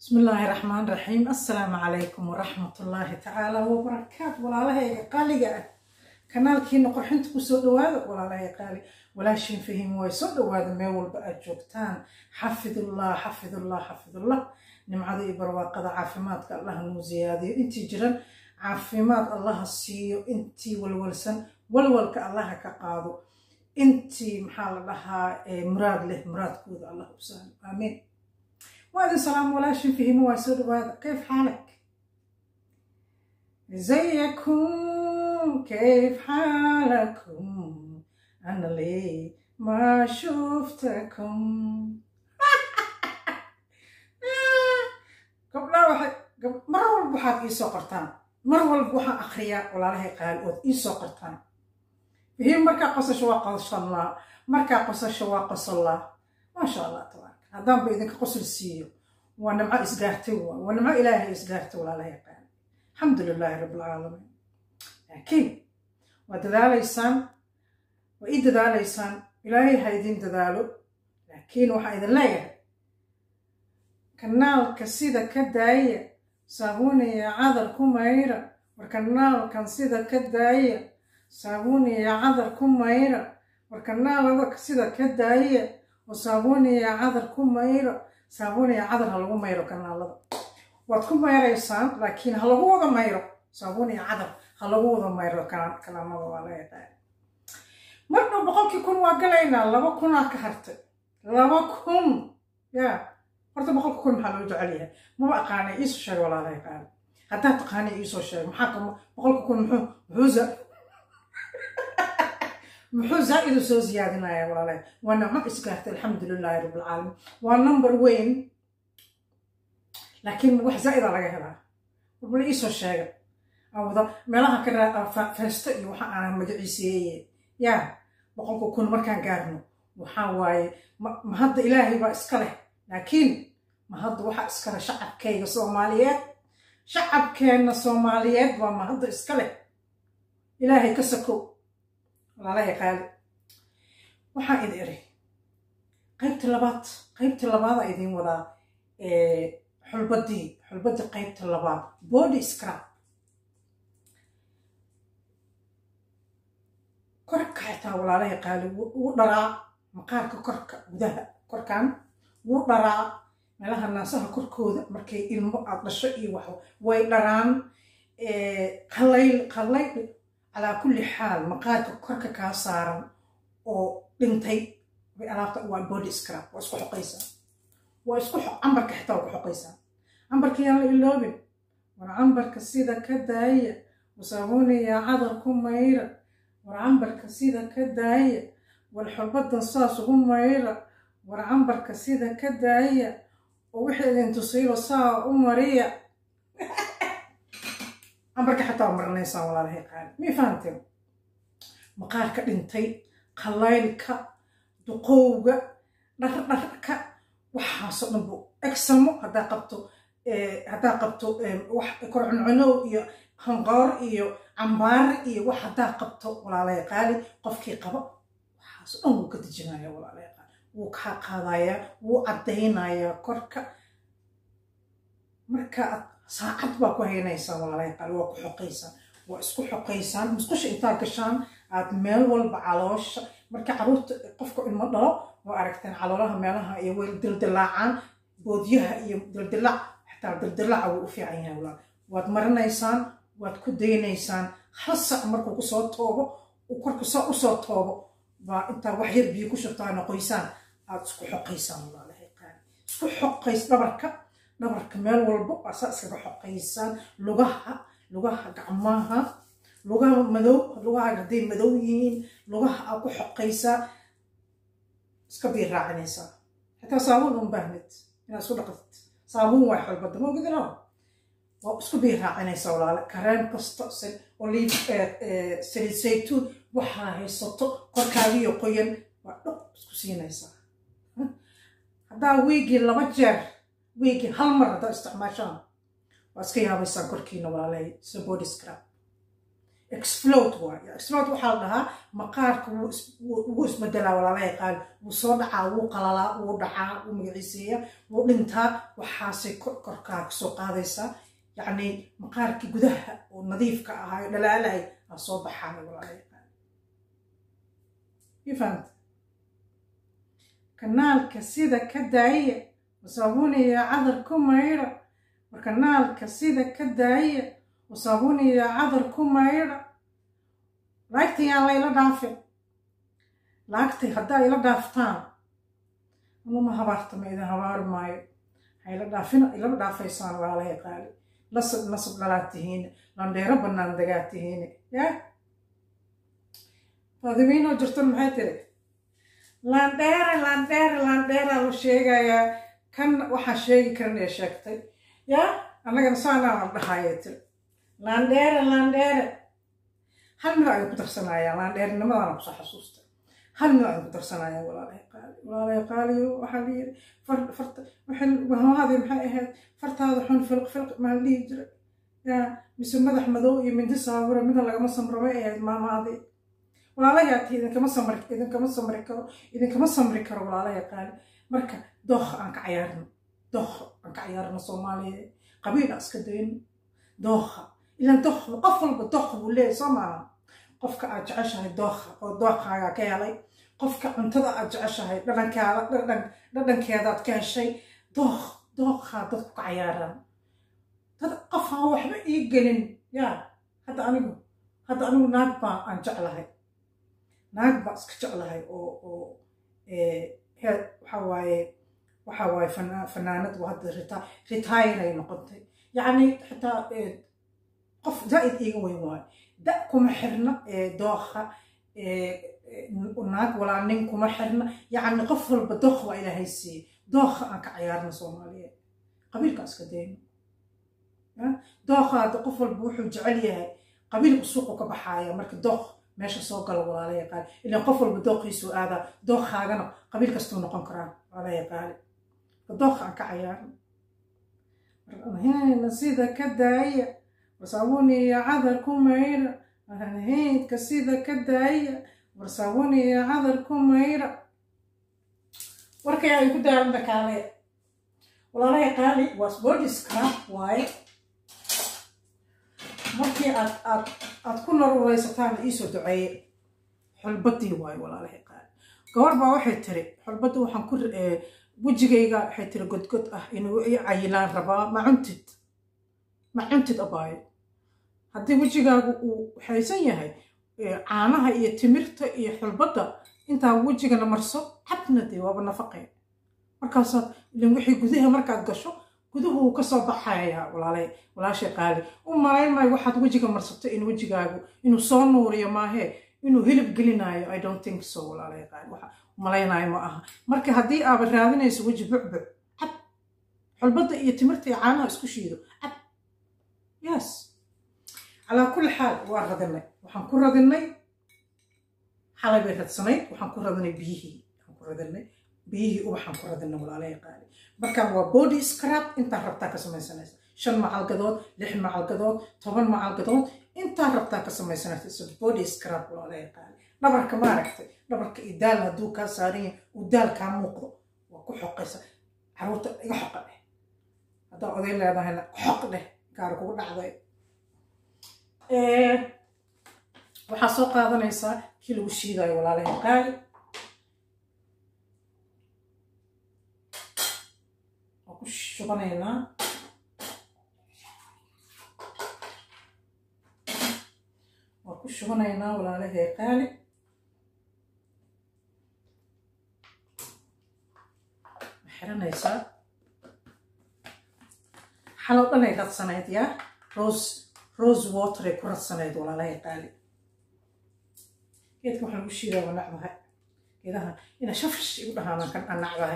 بسم الله الرحمن الرحيم السلام عليكم ورحمة الله تعالى وبركاته ولا لها قالي kanaalkiina qorxinta kusoo dhawaada walaalahay qaali walaashiin fahim way soo dhawaada meel walba aad joogtaan xafidullah xafidullah xafidullah nimcada iyo barwaaqada caafimaadka allah nuu ziyaadiyo intii jiran caafimaad allaha siiyo intii walwalsan walwalka allaha ka qaado intii maxaa la dhahaa muraad leh muraadkooda allah u sahlo aamiin waadin salaam walaashiin fahimo waa soo dhawaada kayf xaalak زيكم كيف حالكم أنا لي ما شفتكم قبل واحد قبل مرة والبا waxaad ii soo qortaan mar walba waxaan akhriyaa walaalahay qaali ood ii soo qortaan fihim markaa qosasho waa qosallaa markaa qosasho waa qosallaa maasha allah tabaaraka haddaanba idinka qosol siiyo waa nimco isgaartay waa nimco ilaahay isgaartay walaalahay qaali الحمد لله رب العالمين لكن ودذاليسان وإذا ذاليسان إلهي هيدين دذالو لكن وحا إذا لا كنال كسيدة كداية صابوني يا عذر كميرة وكنال كان سيدة كداية صابوني يا عذر كميرة وكنال هذا كسيدة كداية وصابوني يا عذر كميرة صابوني يا عذر هلو ميرو كنال هذا waad ku mayraysaan laakiin ha lagu wada mayro saabuun iyo cadar ha lagu wada mayro kalaamada waa laga qaada marna boqolkii kun waa galaynaa laba kunaa ka hartay laba kun ya horta boqolka kun maxaa loo jecel yahay maba aqaanay iisoo sheeg walaalahay qaali haddaad taqaanay iisoo sheeg maxaa ka boqolka kun muxuu muxuu muxuu zaa'idu soo ziyaadinaya walaalahay waa nicmo isgaartay alxamdulilaahi rabbilcaalamiin waa number weyn laakiin wax zaa'ida laga helaa warbala iisoo sheega awada meelaha ka feesto iyo waxa aanan magaciiseeye yaa boqolka kun markaan gaarno waxaa waaye ma hadda ilaahay baa iska leh laakiin ma hadda waxa iska leh shacabkayga soomaaliyeed shacabkeenna soomaaliyeed baa ma hadda iska leh ilaahay ka sakow walaalahay qaali waxaan idin iri qaybta labaad qaybta labaada idiin wadaa xulbadii xulbadii qaybta labaad body scrab korka xitaa walaalahay qaali wuu dharaa maqaarka korka gudaha korkan wuu dharaa meelaha naasaha korkooda markay ilmo aad dhasho iyo wax way dharaan qalayl qalayl calaa kulli xaal maqaarka korka kaa saaran oo dhintay bay alaabta waa body scrab waa isku xoqaysaa waa isku cambarka xitaa waa ku xoqaysaa cambarka yaan la iloobin war cambarka sida ka daaya wasaabuuniyaa cadar ku mayra war cambarka sida ka daaya war xulbadan saas ugu mayra war cambarka sida ka daaya oo wixii idin tusiilo saa u mariya cambarka xataa waa maranaysaan walaalahay qaali mii fahanteen maqaarka dhintay qalaylka duqowga dhardharka waxaasoo dhan bu egsalmo haddaa qabto haddaa qabto wax korcuncunow iyo hanqoor iyo cambaare iyo wax haddaa qabto walaalay qaali qofkii qabo waxaasoo dhan wuu ka dejinaya walaalay qaali wuu kaa qaadayaa wuu caddaynayaa korka marka aad saacad baa ku haynaysaan walaalay qaali waa ku xoqaysaan waa isku xoqaysaan musqusha intaa gashaan aad meel walba caloosha marka caruurta qofka ilmo dhalo waa aragteen caloolaha meelaha iyo way dildilaacaan boodyaha iyo dildilaac xataa dildilaaca wuu u fiican yahay walaal waad marinaysaan waad ku daynaysaan hal sac markuu kusoo toobo uu korka soo usoo toobo baa intaa wax yar biyo ku shubtaana qoysaan aad isku xoqaysaan walaalahay qaali isku xoqays dhabarka dhabarka meel walba waa saa iskaga xoqaysaan lugaha lugaha gacmaha lugaha madow lugaha hadday madow yihiin lugaha aad ku xoqaysaa iska biir raacinaysaa xitaa saabuun un baahnid inaad isku dhaqatid saabuun waa xolbada moogidino waa isku biir raacinaysaa walaale kareem kasta olive saliid saytuun waxaa haysato korkaagiyo qoyan waa dhaq isku siinaysaa haddaa wiigii laba jeer wiigii hal mar haddaa isticmaashaan waa iska yaabaysaan korkiina walaalahay so body scrab explode waay explode waxaa la dhahaa maqaarka wuu isbedelaa walaala yaqaan wuu soo dhacaa wuu qalalaa wuu dhacaa wuu magaciiseeya wuu dhintaa waxaasay korkaa kasoo qaadaysaa yacni maqaarkii gudaha oo nadiifka ahaayo dhalaalay aa soo baxaana walaala yaqaan ifahanta kanaalka sida ka daaya wasaabuniya cadar ku mayra war kanaalka sida ka daaya wasaabuniya cadar ku mayra laagta yaan layla dhaafin laagtay haddaa ila dhaaftaan anuma habaartama idin habaari maayo hayla dhaafina ilama dhaafaysaan walaala yaqaali lasab nasab dhalaad tihiine landheero bannaan dagaad tihiine yaa faadimiinoo jirtan maxay tiri landheere landheere landheeraa la sheegayaa kan waxaa sheegi karin ee sheegtay yaa annagana saanaa la dhahayee tiri landheere landheere hal mid ay ku darsanayaan landheernimadana kusoo xasuusta hal mid ay ku darsanayaan walaalahay qaali walaalahay qaaliyo waxaa la yiri farta waxamaadii maxay ahayd fartaada xun filq filq maa la dhihi jiray yaa mise madax madow iyo mindi saawira mida lagama samramay ahayd maamaadii walaalayaati idinkama samri idinkama samri karo idinkama samri karo walaalahay qaali marka dooha aan ka cayaarno dooha aan ka cayaarno soomaaliya qabiila iska dayno dooha ilaan dooha qof walba dooha buu leeyahay soo maaha qofka aad jeceshahay dooha oo dooqaaga ka helay qofka cuntada aad jeceshahay dhadhankaada dhadhan dhadhankeedaad ka heshay dooq dooqaa dadku ka cayaaraan dad qof aan waxba ii gelin yaa hadda anigu hadda anigu naag baa aan jeclahay naag baa iska jeclahay oo oo heer waxa waaye waxa waaye fanaanad waa hadda rita retire ay noqotay yacni xitaa qof zaa'id iiga weyn waayo da kuma xirna dooqa naag walaa nin kuma xirna yacni qof walba dooq waa ilaahay siiyey dooqa aan ka cayaarna soomaaliyeed qabiilka iska dayno dooqa hadda qof walba wuxuu jecel yahay qabiilku suuqu ka baxaaya marka dooq meesha soo gala walaala yaqaali ilaan qof walba dooqiisuu aadaa dooqaagana qabiil kastuu noqon karaa walaala yaqaali dooqa aan ka cayaarna sida ka daaya wasaabuniya cadar ku mayra haydka sida ka daaya wasaabuniya cadar ku mayra warkay ay ku daalanta kaale walaalahay qaali waa boodiska waaye markii aad aad aad ku naruraysataan iisoo duceeye xulbadii waaye walaalahay qaali gabar baa waxay tiri xulbadda waxaan ku wejigayga waxay tiri godgod ah inuu i cayilaan rabaa ma cuntid ma cuntid abaayo haddii wejigaagu uu waxaysan yahay caanaha iyo timirta iyo xulbadda intaa wejigana marso cabna dee waaba nafaqee markaasaad ilan wixii gudaha markaad gasho guduhu uu kasoo baxayaa walaalay walaashay qaali u malayn maayo waxaad wejiga marsato in wejigaagu inuu soo nuuriyo maahee inuu hilib gelinaayo i don't think so walaalay qaali waxa malaynaayo ma aha marka haddii aaba raadinayso weji bucbuc cab xulbadda iyo timirta iyo caanaha isku shiido cab yes calaa kulli xaal waa radinay waxaan ku radinay xalay bay radsanayd waxaan ku radinay biyihii waxaan ku radinay biyihii ubaxaan ku radinay walaalahay qaali markaan waa body scrab intaa rabtaa ka samaysanaysa shan macalgadood lix macalgadood toban macalgadood intaa rabtaa ka samaysanaysa so body scrab walaalahay qaali dhabarka maaragtay dhabarka iyo daal hadduu kaa saaran yahay uu daal kaa muuqdo waa ku xoqaysa caruurta iga xoqa dheh haddaa oday leedahayna xoq dheh gaar kugu dhacday waxaa soo qaadanaysaa kii lagu shiidayo walaalahay qaali waa ku shubanaynaa waa ku shubanaynaa walaalahay qaali ma xiranaysaa xalow dhanay radsanayd yaa rose rose water ay ku radsanayd walaalahay qaali geedka waxaa lagu shiidaa waa nacbahay geedaha ina shafash igu dhahaanaan kan aan nacbahay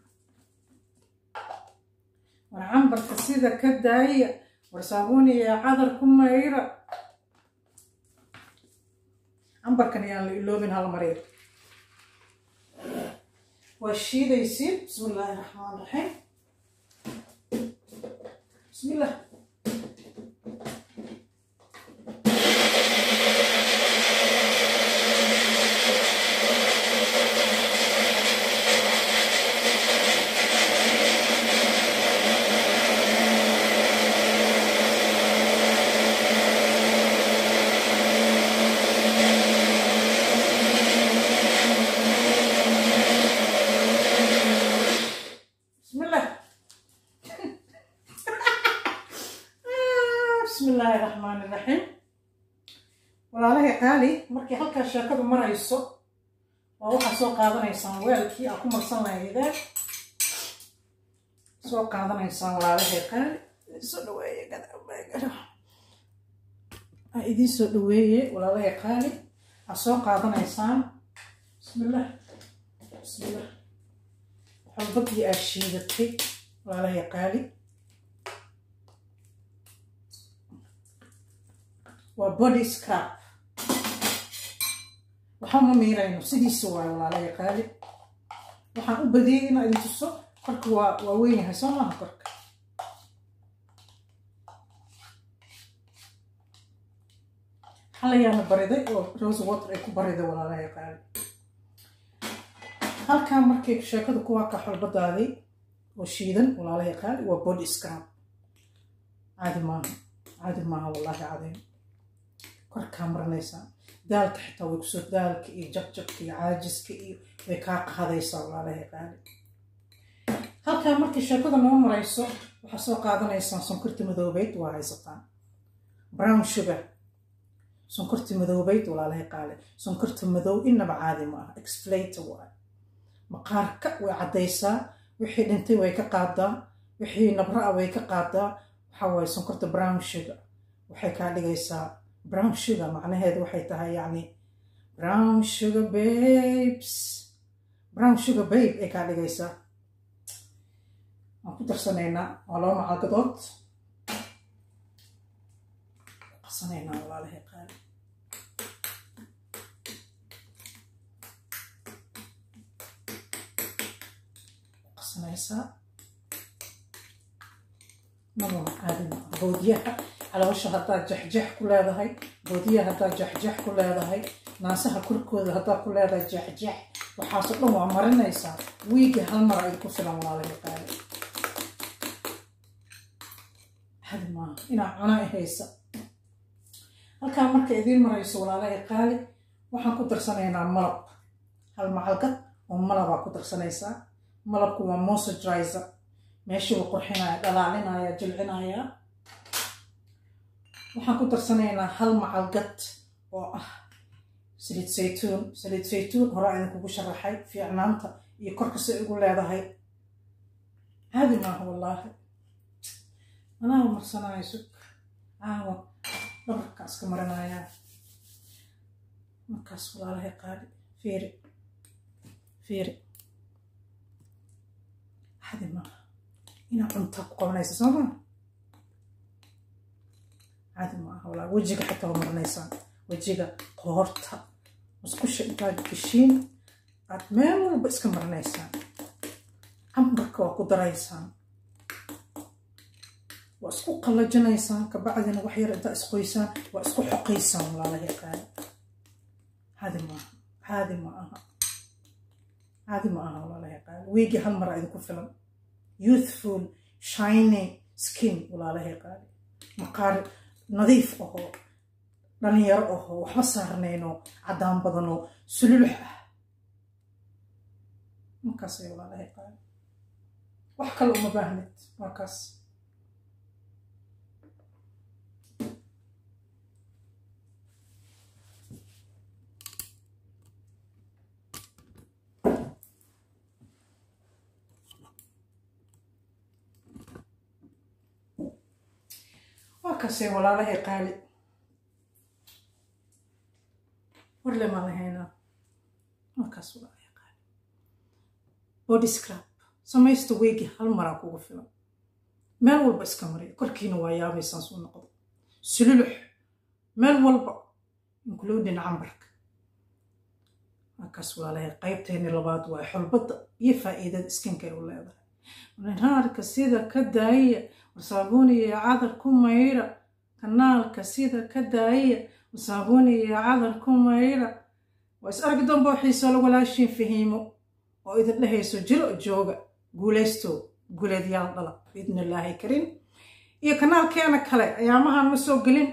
war cambarka sida ka daaya war saabuuniya cadar ku mayra cambarkan ayaan la iloobin hal marir waa shiidaysiin bismi illaahi raxmaan raxiim bismi illah raxiim walaalahay qaali markii halkaa sheekadu marayso waa waxaa soo qaadanaysaan weelkii aa ku marsan lahaydeen soo qaadanaysaan walaalahay qaali soo dhaweeye aa idiin soo dhaweeye walaalahay qaali aa soo qaadanaysaan bismillah bismillah xolbadii aa shiidatay walaalahay qaali waa body scrap waxaan ma miirayno sidiisa waayo walaalahay qaali waxaan u badiyey inaa idin tuso korka waa waa weyn yahay soo maaha korka xalayaana bariday oo rose water ay ku bariday walaalahay qaali halkan markay sheekada kuwaa ka xolbadaaday oo shiidan walaalahay qaali waa body scrap caadi maaha caadi maaha wallaahi cadiim korkaa maranaysaa daalka xitaa way kusoo daalka iyo jabjabka iyo caajiska iyo way kaa qaadaysaa walaalahay qaali halkaa markii sheekada noo marayso waxaa soo qaadanaysaan sonkorta madoobeyd waa haysataan brown sugar sonkorta madoobeyd walaalahay qaali sonkorta madow inaba caadi ma aha exflator waay maqaarka way caddaysaa wixii dhintay way ka qaadaa wixii nabra a way ka qaadaa waxaa waaye sonkorta brown sugar waxay kaa dhigaysaa brown sugar macnaheedu waxay tahay yacni brown sugar babes brown sugar babe ay kaa dhigaysaa waan ku darsanaynaa waa laba macalgadood qasanaynaa walaalahay qaali qasanaysaa nabana caadi maa boodiyaha caloosha haddaad jexjex ku leedahay boodiyaha haddaad jexjex ku leedahay naasaha korkooda haddaad ku leedahay jexjex waxaasoo dhan waa marinaysaa wiigi hal mar ay ku filan walaalahay qaali hadi maaha inaa cuna haysa halkaa marka idiin marayso walaalahay qaali waxaan ku darsanaynaa malab hal macalgad oo malabaa ku darsanaysaa malabku waa mossagrizer meeshii uu qurxinaya dhalaalinaya jilcinaya waxaan ku darsanaynaa hal macalgad oo ah saliid saytuun saliid saytuun horaa idinkugu sharaxay fiicnaanta iyo korka si igu leedahay caadi maaha wallaahi anaa marsanaayo sug caawa dhabarka iska marinayaa markaas walaalahay qaali fiiri fiiri caadi maaha inaa cuntaa ku qabanaysa soo maa caadi maaha walaa wejiga xitaa waa marinaysaan wejiga qoorta musqusha intaad geshiin aad meel walba iska marinaysaan cambarka waa ku daraysaan waa isku qallajinaysaan kabacdina wax yar intaa isqoysaan waa isku xoqaysaan walaalahay qaali caadi maaha caadi ma aha caadi ma aha walaalahay qaali wiigi hal mara idinku filan youthful shining skin walaalahay qaali maqaar nadiif ahoo dhalinyaro ahoo waxba saarnayno caddaan badanoo sululux ah markaasay walaalahay qaali wax kale uma baahnid markaas markaasay walaalahay qaali warle maan lahaynaa markaas walaalahay qaali body scrap samaysta weegi hal maraa kugu filan meel walba iska mariya korkiina waa yaabaysaan suu noqdo sululux meel walba including cambarka markaas walaalahay qaybteeni labaad waa xulbadda iyo faa'iidada iskinkay u leedahay naarka sida ka daaya wasaabuuniya cadar ku mayra kanaalka sida ka daaya wasaabuuniya cadar ku mayra waa is argi doonba waxiisoo la walaashiin fahiimo oo idin dhehayso jiro jooga guulaysto guuleedyaal dhala biidni illaahi kariim iyo kanaalkeena kale ayaamahan ma soo gelin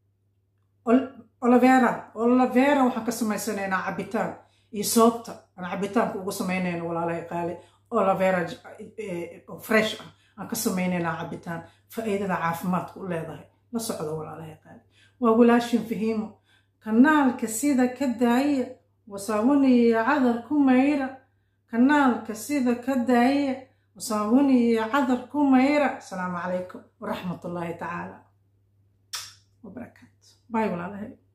olivera olivera waxaan ka samaysanaynaa cabitaan iyo soobta aan cabitaanka ugu samaynayno walaalahay qaali olivera fresh ah aan ka samaynaynaa cabitaan faa'iidada caafimaadka u leedahay la socdo walaalahay qaali waa walaashin fahiimo kanaalka sida ka daaya wasaawaniya cadar ku mayra kanaalka sida ka daaya wasaawaniya cadar ku mayra asalaamu calaykum waraxmat ullaahi tacaala wabarakaatu باي ولا